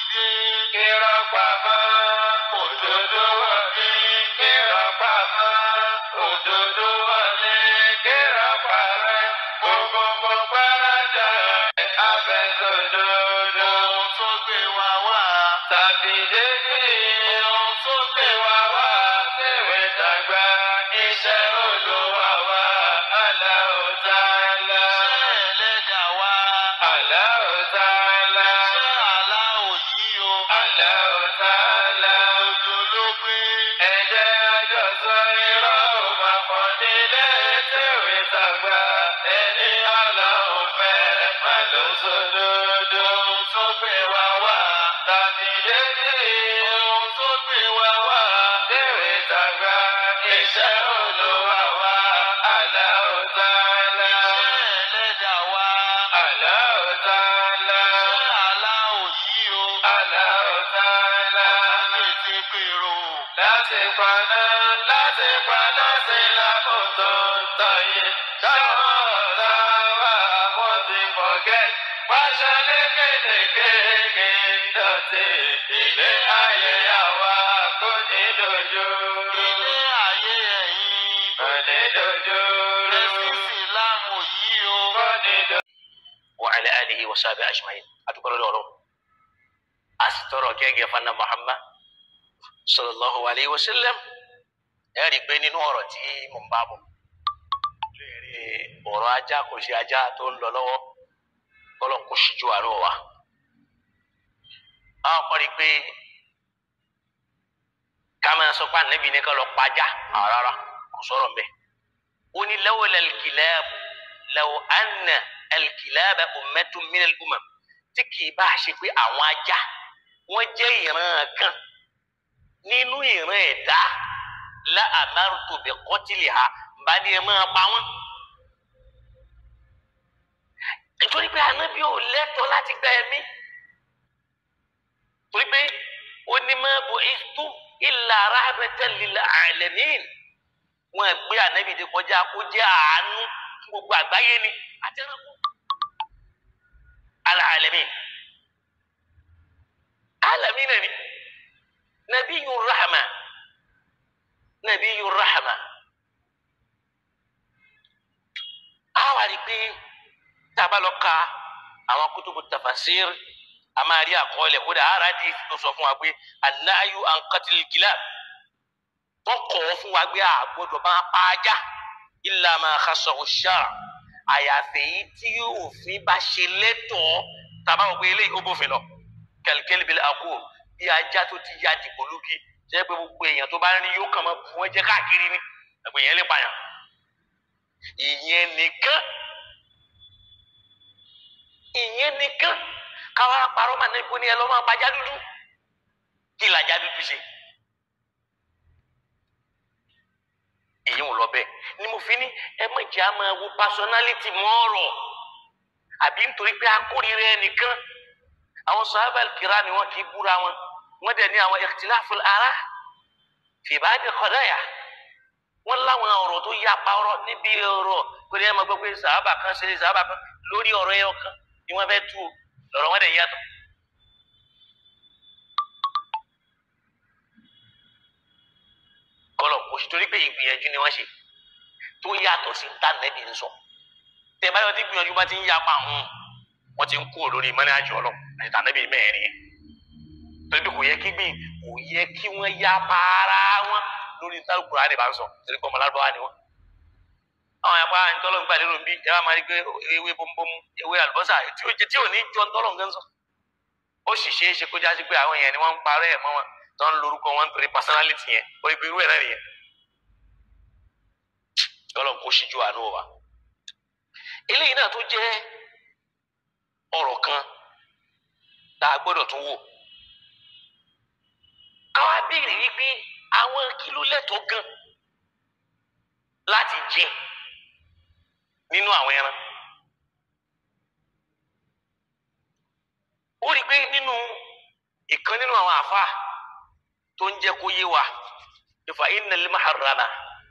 dé. Irọ́ pamọ́, òdodo wọlé. Irọ́ pamọ́, òdodo wọlé. Irọ́ parẹ́, gbogbo gbọ́dọ̀ abẹ́sọ̀dodo. Ohun tó gbé wa wá. Tàbí dédé. Ohun tó gbé wa wá. Tèwé tàgbà. Iṣẹ́ Olúwa wa. Allahu Ta'ala. Iṣẹ́ ẹlẹ́dàá wa. Allahu Ta'ala. Iṣẹ́ aláwọ̀ yìí o. Allahu Ta'ala. Òjò ló gbé. Ẹ̀jẹ̀ àjọsọ irọ́ òpapọ̀ nílé tèwé tàgbà. Ẹni Ọlọ́run fẹ́ má ló sódodo. Ohun tó gbé wa wá. Tàbí dédé. Ohun tó gbé wa wá. Tèwé tàgbà. Iṣẹ́ Olúwa wa. Allahu Ta'ala. Iṣẹ́ ẹlẹ́dàá wa. Allahu Ta'ala. Iṣẹ́ aláwọ̀ yìí o. Allahu Ta'ala. Láti gbèrò. Láti paná, láti paná sí lákòótó tọ́yé. Táwọn ọ̀tá wa wọ́n ti forget. Pàṣẹ lékèélékèé dọ̀tí. Ilé ayé àwa kò ní dojú. Ilé ayé ẹ̀yìn. Kò ní dojú. Ẹ̀sìn Ìsìlámù yìí o. Kò ní dojú. وعلى آله وصحبه أجمعين أتقول له أسترى كيجي فنا محمد صلى الله عليه وسلم ẹ̀rí pé nínú ọ̀rọ̀ tí mò ń bá bọ̀ léèrè ọ̀rọ̀ ajá kò sí ajá tó ń lọ lọ́wọ́ kọ́lọ̀ kó ṣíjú àárọ̀ wa. àwọn kan rí i pé ká máa sọ pé ànábì ní ká lọ pàjá rárá kò sọ̀rọ̀ mbẹ́. ó ní lawla al-kilab law anna al-kilaba ummatun min al-umam tí kì í bá ṣe pé àwọn ajá wọ́n jẹ́ ìran kan nínú ìran ẹ̀dá la amartu bi qatliha bá ní ẹ máa pa wọ́n. nítorí pé ànábì ò lẹ́tọ̀ọ́ láti gba ẹ̀mí torí pé ó ní ma bu'ithtu illa rahmatan lil alamin wọn gbé ànábì dé kọjá kó jẹ́ àánú fún gbogbo àgbáyé ni àti ẹranko alalamin alamin ni nabiyur rahma nabiyur rahma àwa rí pé tá a bá lọ ka àwọn kutubu tafasir a máa rí àkọọ́lẹ̀ kódà ara di tó sọ fún wa pé anayu ankatil kilab wọn kọ̀ ọ́ fún wa pé a gbọ́dọ̀ máa pa ajá illa ma khassahu shar' àyàfẹ́ yìí tí òfin bá ṣe lẹ́tọ̀ọ́ tàbá wọ pé eléyìí ó bófin lọ kẹlkẹl bil aqul bí ajá tó ti ya dìbò lógi jẹ́ pé gbogbo èèyàn tó bá rí yóò kàn máa bù wọ́n jẹ́ káàkiri ni ẹgbẹ́ yẹn lè pààyàn ìyẹn nìkan ìyẹn nìkan káwá parọ́ màá ní kó ní ẹ lọ́ máa pàjá dúdú kí làjá dúdú ṣe. èyí ń lọ bẹ́ẹ̀ ni mo fi ní ẹ má jẹ́ àmọ́ wo personality mọ́ ọ̀rọ̀ àbí nítorí pé akórira ẹnìkan àwọn sahaba kira ni wọn kì í búra wọn wọn dẹ̀ ní àwọn ikhtilaful ara fi ba'd qadaya wọn láwọn ọ̀rọ̀ tó yapa ọ̀rọ̀ níbi ọ̀rọ̀ kò ní ẹ máa gbọ́ pé sahaba kan ṣe sahaba kan lórí ọ̀rọ̀ ẹyọ kan ni wọ́n fẹ́ tú lọ́rọ̀ wọn dẹ̀ yàtọ̀. kọlọ kò sí torí pé ìgbìyànjú ni wọ́n ṣe tó yàtọ̀ sí ta nẹ́bí ń sọ tẹ báyọ̀ tí gbìyànjú bá ti ń yapa àwọn wọ́n ti ń kú lórí mọ́ní àjọ ọlọ́ àti ta nẹ́bí mẹ́rin yẹn torí pé kò yẹ kí gbìn kò yẹ kí wọ́n yapa ara wọn lórí ntàlùkùrọ̀ àdè bá ń sọ torí pé ọmọ lárúbáwá ni wọ́n. àwọn yàpá ntọ́lọ́ nígbà lérò bí ẹ bá máa rí pé ewé bọ́m̀bọ́m̀ ewé àlùbọ́sà tí ò tí ò ní jọ ntọ́lọ́ nǹkan sọ. ó sì ṣeé ṣe kó jásí pé àwọn yẹn ni wọ́n ń parẹ́ ẹ̀ mọ́ wọn tó ń lorúkọ wọn nítorí personality yẹn ó ibi irú ẹ̀ náà nìyẹn. ọlọ́run kò ṣíjú àánú wa. eléyìí náà tó jẹ́ ọ̀rọ̀ kan tá a gbọ́dọ̀ tún wò. káwa béèrè wípé àwọn kìló lẹ́tọ̀ọ́ gan láti jẹ nínú àwọn ẹran. ó rí i pé nínú ìkan nínú àwọn àfa tó ń jẹ́ kó yé wa ìfà innal muharrama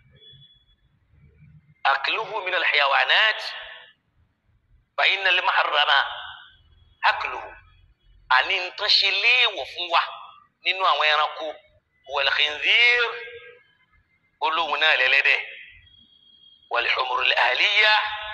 akluhu minal hayawanat fa innal muharrama akluhu àní nǹkan ṣe léèwọ̀ fún wa nínú àwọn ẹranko wal khinzir olóhùn náà lẹ́lẹ́dẹ̀ wal humurul ahliya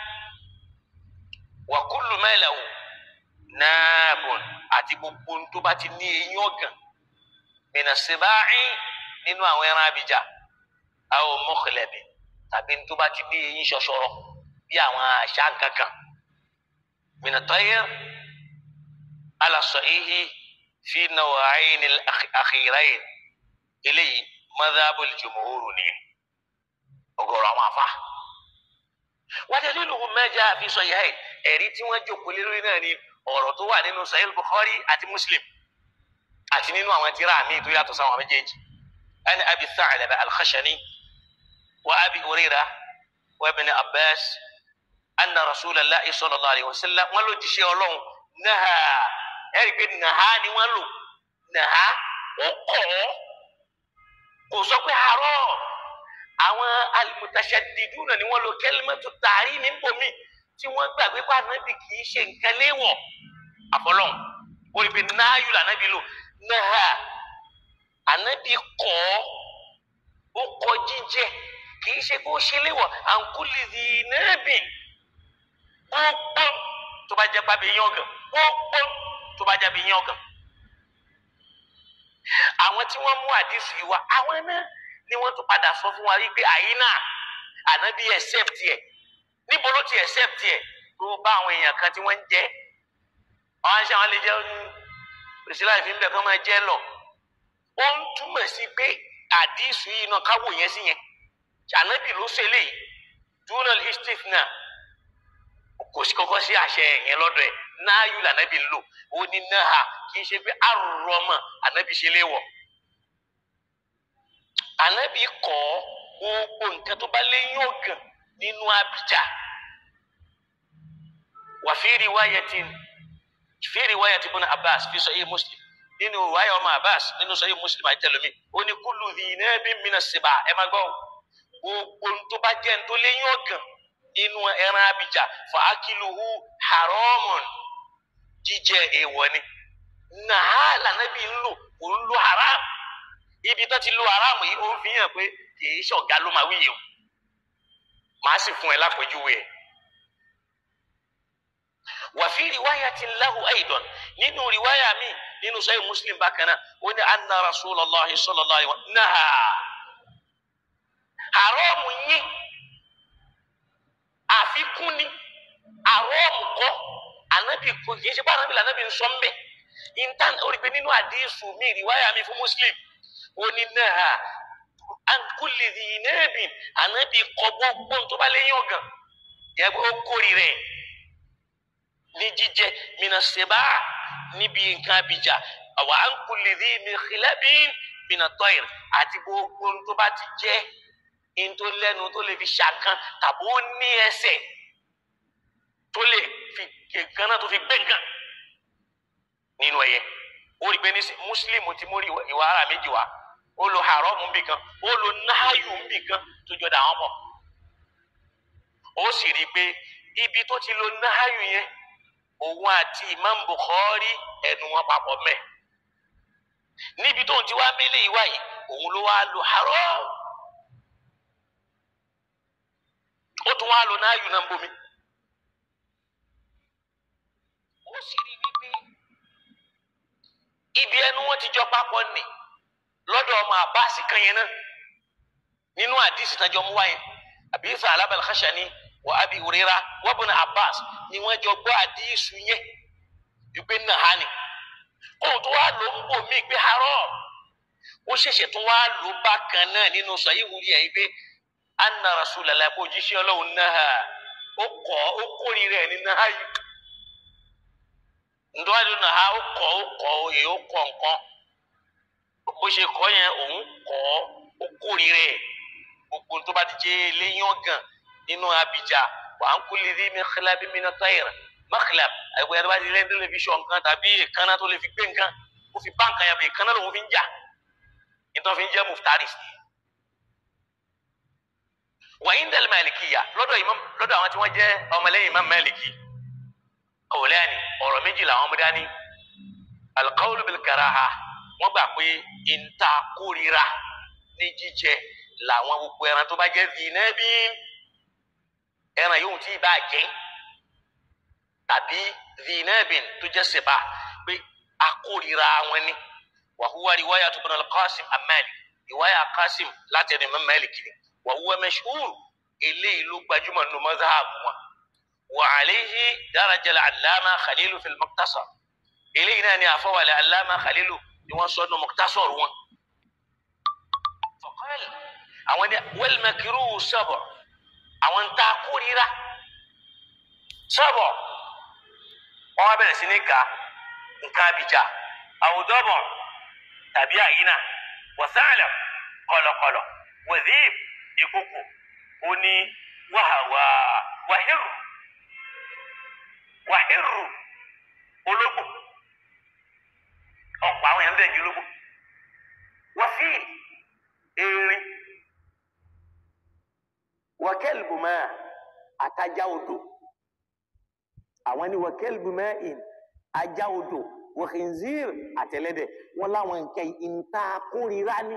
wa kullu ma lahu naabun àti gbogbo tó bá ti ní eyín ọ̀gàn mina siba'i nínú àwọn ẹran abidjan aw mukhlabi tàbí tó bá ti ní eyín ṣọṣọrọ bí àwọn àṣà kankan mina tayr ala sahihi fi naw'ayn al-akhirayn eléyìí madhabul jumhur ni ọ̀gọ̀rọ̀ àwọn afa wa daliluhu ma jaa fi sahihayn ẹ̀rí tí wọ́n jókòó lé lórí náà ni ọ̀rọ̀ tó wà nínú sahih bukhari àti muslim àti nínú àwọn tírà míì tó yàtọ̀ sáwọn méjèèjì ẹni abi Tha'laba al-Khashani wa abi Hurayra wa ibn Abbas anna rasulallahi sallallahu alayhi wa sallam wọn ló jíṣẹ́ Ọlọ́run naha ẹ̀rí pé naha ni wọ́n lò naha ó kọ̀ ọ́ kò sọ pé àárọ̀ àwọn al-mutashaddiduna ni wọ́n lo kalimatu tahrimi bomi tí wọ́n gbàgbé pa ànábì kì í ṣe nǹkan léwọ̀ àfọlọ́n ó rí i pé náàyù lànàbì lò náà ànábì kọ́ ó kọ jíjẹ kì í ṣe kó ṣe léwọ̀ àǹkúlì zinẹ́bì gbogbo tó bá jẹ́ pàbí yín ọ̀gàn gbogbo tó bá jẹ́ pàbí yín ọ̀gàn. àwọn tí wọ́n mú àdìsí yìí wá àwọn náà ni wọ́n tún padà sọ fún wa wípé àyínà ànábì accept ẹ̀ níbo ló ti accept ẹ̀ tó bá àwọn èèyàn kan tí wọ́n ń jẹ́ àwọn aṣọ àwọn lè jẹ́ òṣèlú àìfín bẹ̀ kán máa jẹ́ lọ ó ń túmọ̀ sí pé àdìsú yìí náà káwò yẹn sí yẹn ànábì ló ṣe léyìí dunal istif náà kò sí kọ́kọ́ sí àṣẹ yẹn lọ́dọ̀ ẹ̀ náàyù lànàbì ń lò ó ní náà kì í ṣe pé àrùrọ̀mọ̀ ànábì ṣe léwọ̀ ànábì kọ́ gbogbo nǹkan tó bá léyìn ọ̀gàn nínú abidjà wà fi riwayatin fi riwayati ibn abbas fi sahih muslim nínú riwaya ọmọ abbas nínú sahih muslim àti tẹlomi ó ní kullu dhinabin mina siba ẹ má gbọ́ gbogbo tó bá jẹ́ tó léyìn ọ̀gàn nínú ẹran abidjà fa akiluhu haramun jíjẹ èèwọ̀ ni nàá lànàbí ń lò kò ń lo haram ibi tó ti lo haram yìí ó fi hàn pé kì í ṣọ̀gá ló máa wíyẹn o màá sì fún ẹ lápèjúwe ẹ. wàfi riwaya ti lahu aidan nínú riwaya mi nínú sahih muslim bákan náà ó ní anna rasulallah sallallahu alaihi wa sallam naha haramu yín àfikún ni haramu kọ́ anabi kò kì í ṣe bá anabi lànàbì ń sọ mbẹ intan orí pé nínú àdéhùn mi riwaya mi fún muslim ó ní naha ankuli zinabin anabi kọ gbogbo tó bá léyìn ọgàn yàgbé ó kórì rẹ ní jíjẹ minaseba níbi nǹkan abidjà àwọn ankuli zinabin minatoir àti gbogbo tó bá ti jẹ ntó lẹ́nu tó lè fi ṣàkàn tàbí ó ní ẹsẹ̀ tó lè fi nǹkan náà tó fi gbé nǹkan nínú ẹyẹ ó rí pé ní muslim ti mú ìwà ara méjì wá ó lo haramu nbì kan ó lo náàyù nbì kan tó jọ dà wọn pọ̀ ó sì rí i pé ibi tó ti lo náàyù yẹn òun àti imam bukhari ẹnu wọn papọ̀ mẹ́ níbi tó ń ti wá mélé ìwá yìí òun ló wá lo haram ó tún wá lo náàyù náà ń bomi ó sì rí i wípé ibi ẹnu wọn ti jọ papọ̀ nì lọ́dọ̀ ọmọ àbáàsì kan yẹn náà nínú àdìsí tán jọ mú wáyé àbí ifá alábàlá Khashani wà ábí òrera wọ́n bọ̀ ní abbas ni wọ́n jọ gbọ́ àdìsú yẹn wípé nàá ni kóun tó wá lò ń bò mí pé harọ́ ó ṣẹ̀ṣẹ̀ tó wá lò bákan náà nínú sọ yìí wúlíà yìí pé anna rasulallah kó jíṣẹ́ ọlọ́run náà ó kọ́ ó kórìíra ẹ̀ ní náà yìí ndọ́wádìí náà ó kọ́ ó kọ́ òye ó kọ́ nǹkan bó ṣe kọ́ yẹn òun kọ́ ó kórìíra ẹ̀ gbogbo tó bá ti jẹ́ léyìn ọ̀gàn nínú abidjà wà á ń kú lédè mẹ́kìlá bí mi náà tayẹ̀rẹ̀ mẹ́kìlá àgbẹ̀ yàrá bá ti lẹ́yìn tẹlifíṣọ̀n nǹkan tàbí ìkànnà tó lè fi gbé nǹkan ó fi bá nǹkan yàgbé ìkànnà lòun fi ń jà nítorí fi ń jẹ́ muftari wàyí ń dẹ́lẹ̀ Màlìkìyà lọ́dọ̀ imam lọ́dọ̀ àwọn tí wọ́n jẹ́ ọmọlẹ́yìn imam Màlìkì ọ̀wọ̀lẹ́yìn ọ̀rọ̀ méjì làwọn mú dání alqawlu bil karaha wọ́n gbà pé ìta kórira ní jíjẹ làwọn gbogbo ẹran tó bá jẹ́ zinabi ẹran yòówù tí ì bá jẹ tàbí zinabin tó jẹ́ sèbá pé akórira wọn ni wàhúwa riwaya tó bọ̀nà qasim amali riwaya qasim láti ẹni mọ́ Malik ni wàhúwa mashhur eléyìí ló gbajúmọ̀ nínú mazhabu wọn wà àléhi daraja al-allama khalilu fil muqtasar eléyìí náà ni àfọwàlẹ̀ allama khalilu ni wọ́n sọ nínú muqtasar wọn. faqal àwọn ni wal makruh sab'a àwọn ń ta kórira sab'a wọn wá bẹ̀rẹ̀ sí ní ka nǹkan abidjà àwùdọ́bọ̀ tàbí àyínà wàsálà kọlọkọlọ wàzíb ìkókò ó ní wàhàwà wàhírù wàhírù ológbò ọ̀pọ̀ àwọn èèyàn bẹ̀rẹ̀ ju ológbò wàfíì erin wàkẹ́lbù máa àtajà odò àwọn ni wàkẹ́lbù máa ìn ajá odò wàkínzír àtẹlẹdẹ wọn láwọn nǹkan ìta kórìíra ni.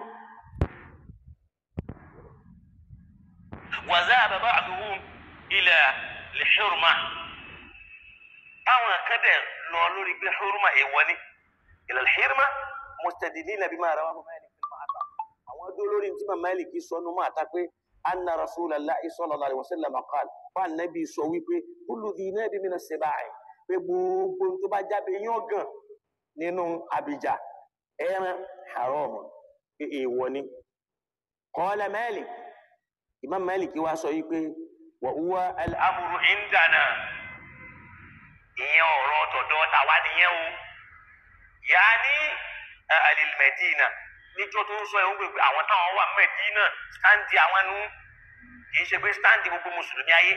وذهب بعضهم إلى الحرمة àwọn akẹ́dẹ̀ lọ lórí pé hurma èèwọ̀ ni إلى الحرمة مستدلين بما رواه مالك في المعطى àwọn dó lórí tí màmá Malik sọnù máa ta pé anna Rasulullah sallallahu alaihi wasallam qala fún anabi sọ wípé kullu dhi nabin min as-sibai pé gbogbo tó bá jáde yán gan nínú abidjà ẹran haram pé èèwọ̀ ni qala Malik imam malik wa sọ yìí pé wa huwa al-amru indana ìyẹn ọ̀rọ̀ tọ̀dọ̀ tàwa nìyẹn o yaani alil medina níjọ́ tó ń sọ yẹn ó gbé àwọn táwọn wà medina standi àwọn nu kì í ṣe pé standi gbogbo mùsùlùmí ayé.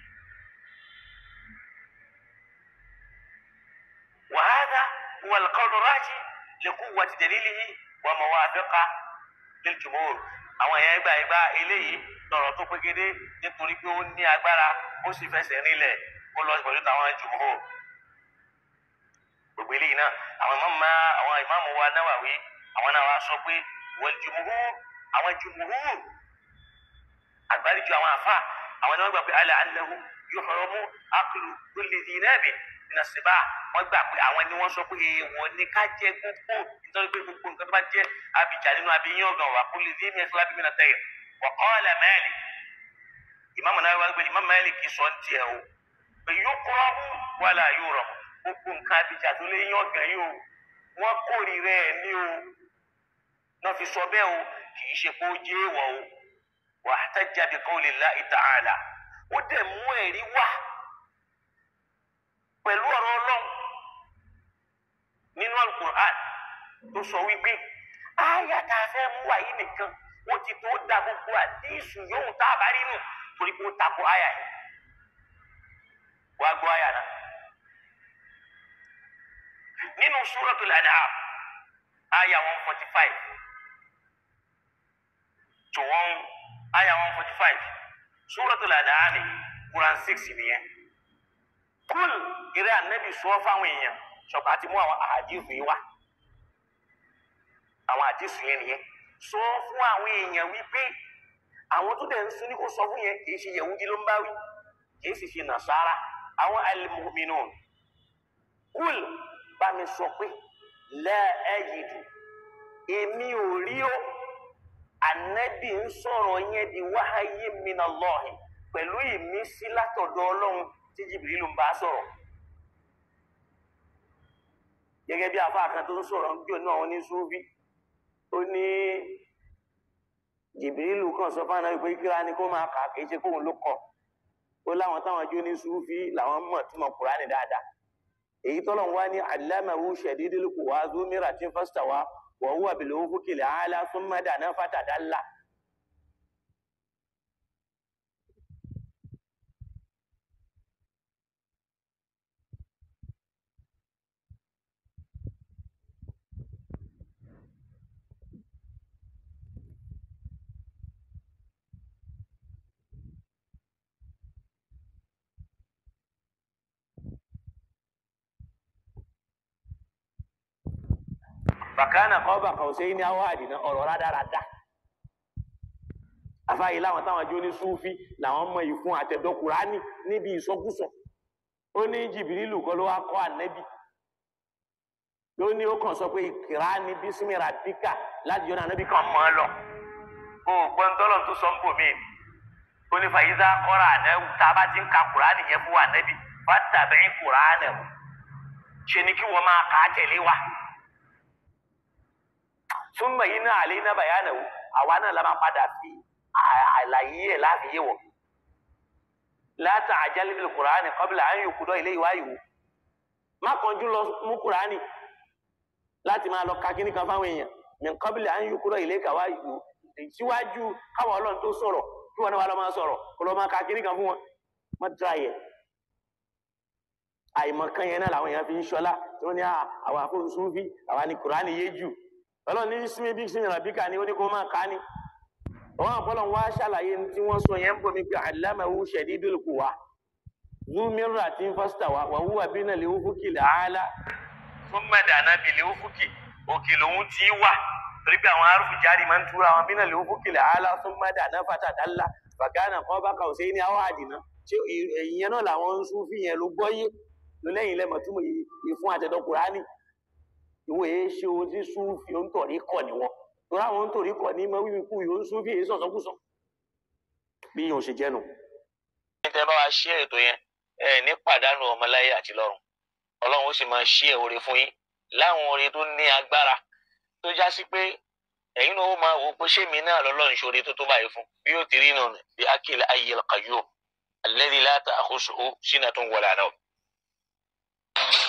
wa hadha huwa al-qawl ar-rajih li quwwati dalilihi wa mawafiqa lil-jumhur àwọn èèyàn gbà gbà eléyìí lọ́rọ̀ tó pégédé nítorí pé ó ní agbára ó sì fẹsẹ̀ rinlẹ̀ ó lọ pẹ̀lú táwọn jùmọ̀ gbogbo eléyìí náà àwọn ìmáàmù àwọn ìmáàmù wa Nawawi àwọn náà wá sọ pé wal jumhur àwọn jumhur àgbáríjọ àwọn àfa àwọn náà gbà pé ala annahu yuhramu aklu kulli dhi nabin min as-sibah wọ́n gbà pé àwọn ni wọ́n sọ pé èèwọ̀ ni ká jẹ gbogbo nítorí pé gbogbo nǹkan tó bá jẹ́ abìjà nínú abiyín ọ̀gàn wà kulli dhi mislab min at-tayr wa qala Malik ìmáàmù náà wá gbé ìmáàmù Malik kì í sọ ní tiẹ̀ o pé yukrahu wala yurahu gbogbo nǹkan abìjà tó lé yín ọ̀gàn yìí o wọ́n kórìíra ẹ̀ ní o náà fi sọ bẹ́ẹ̀ o kì í ṣe pé ó jẹ́ èèwọ̀ o wa ihtajja bi qawli Allahi ta'ala ó dẹ̀ mú ẹ̀rí wá pẹ̀lú ọ̀rọ̀ ọlọ́run nínú alukur'an tó sọ wípé àyà tá a fẹ́ mú wáyé nìkan wọ́n ti tó da gbogbo àdísù yóò tá a bá rí nù torí pé ó takò àyà yìí wàá gbọ́ àyà náà nínú suratul an'am àyà one forty five to one àyà one forty five suratul an'am yìí Quran six nìyẹn kúl eré anabi sọ fáwọn èèyàn sọpọ àti mú àwọn àdìsù yìí wá àwọn àdìsù yẹn nìyẹn sọ fún àwọn èèyàn wípé àwọn tó dẹ̀ ń sun ní kó sọ fún yẹn kì í ṣe yẹ̀wúdí ló ń bá wí kì í sì ṣe nàṣàrà àwọn al-mu'minun kúl bá mi sọ pé la ajidu èmi ò rí o anabi ń sọ̀rọ̀ yẹn di wahyi minallahi pẹ̀lú ìmísí látọ̀dọ̀ ọlọ́run tí jìbìrìlù ń bá sọ̀rọ̀ gẹ́gẹ́ bí àfáà kan tó ń sọ̀rọ̀ ń jò náà ní súfí ó ní jìbìrìlù kan sọ fáwọn náà pé kíra ni kó máa kà kì í ṣe kóun ló kọ ó láwọn táwọn jó ní súfí làwọn mọ̀ tí mo kúránì dáadáa èyí tọ́lọ̀ ń wá ní allamahu shadidul quwa dhu miratin fastawa wa huwa bil ufuqil a'la thumma dana fatadalla bàkánà kọ́ bàkà ọ̀sẹ̀ ní àwọn àdìná ọ̀rọ̀ rádaràda àfààyè láwọn táwọn ajó ní súfì làwọn mọ ìfún àtẹ̀dọ́ kùránì níbi ìsọkúsọ ó ní jìbìrìlù kọ́ ló wá kọ́ ànẹ́bì ló ní ó kàn sọ pé ìkìrá ní bísímìrà díkà láti yọ̀nà ànẹ́bì kan mọ́ ọ lọ ó gbọ́n tọ́lọ̀ tó sọ ń bò mí ó ní fàyíṣà kọ́ra ànẹ́wù tá a bá ti ń ka kùránì yẹn fún ànẹ́bì fàtàbí kùránì ṣe ni kí wọ́n máa kà á tẹ̀lé wa súnmọ́ yìí náà àlẹ́ iná bàyánà wò àwa náà la máa padà fi àlàyé ẹ̀ láti yé wọ̀ látà àjálẹ̀ bíi kùránì kọ́bílà à ń yòókù dọ́ ilé ìwá ìwò má kánjú lọ mú kùránì láti máa lọ ka kíní kan fáwọn èèyàn ní kọ́bílà à ń yòókù dọ́ ilé ìkàwá ìwò síwájú káwọn ọlọ́run tó sọ̀rọ̀ kí wọn náà wà lọ́ máa sọ̀rọ̀ kó lọ́ máa ka kíní kan fún wọn má dra yẹ àìmọ̀kan yẹn náà làwọn èèyàn fi ń ṣọlá tí wọ́n ní àwọn àfọ̀nsún fi àwa ni kùránì yé jù ọlọ́run ní sinmi bí sinmi ràbíkà ni ó ní kó máa ká ní. àwọn àpọ̀lọ̀ wá ṣàlàyé tí wọ́n sọ yẹn ń bomi pé allamahu shadidul quwa zu mirratin fastawa wa huwa bina li ufuqil a'la thumma dana bil ufuqi òkè lòun ti wà torí pé àwọn arúfù jáde máa ń túra àwọn bina li ufuqil a'la thumma dana fatadalla fakana qaba qawsayni aw adna ṣé ìyẹn náà làwọn ń sún fi yẹn ló gbọ́ yé ló lẹ́yìn lẹ́mọ̀ túmọ̀ ìfún àtẹ̀dọ̀ Kùránì ìwọ èé ṣe ohun tí súnfì ó ń tọ̀rí kọ̀ ní wọn torí àwọn ń tọ̀rí kọ̀ ní mọ wíwí kú yóò ń súnfì èé sọ̀sọ́kùsọ bí yóò ṣe jẹ́nu. ní tẹ́ bá wa ṣí ètò yẹn ẹ ní pàdánù ọmọláyé àti lọ́run ọlọ́run ó sì máa ṣí ẹ̀ oore fún yín láwọn oore tó ní agbára tó já sí pé ẹ̀yin náà ó máa wò pé ṣé mi náà lọ́lọ́run ṣoore tó tó báyìí fún bí yóò ti rí nù bí akil ayyil qayyum alladhi la ta'khusuhu sinatun wala nawm.